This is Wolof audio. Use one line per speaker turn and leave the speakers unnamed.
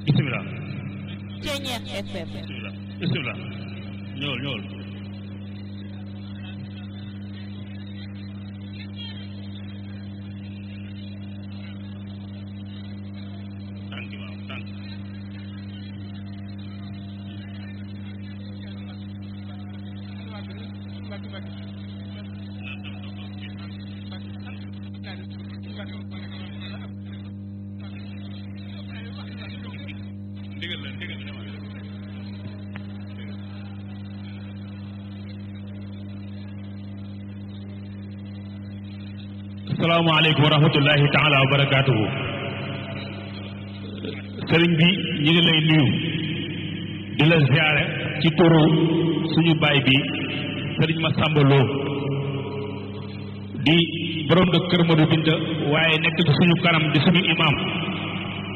bisimilah
Ceñeex FM
bisimilah bisimilah ñëwal ñëwal tànk waaw tànk ndigal la ndigal la demal. asalaamaaleykum wa rahmatullahi taala wa barakaatuhu sëriñ bi ñu ngi lay nuyu di la ziare ci turu suñu baay bi sëriñ Massamba Lo di borom de Kër Modou Binta waaye nekk ci suñu kanam di suñu imam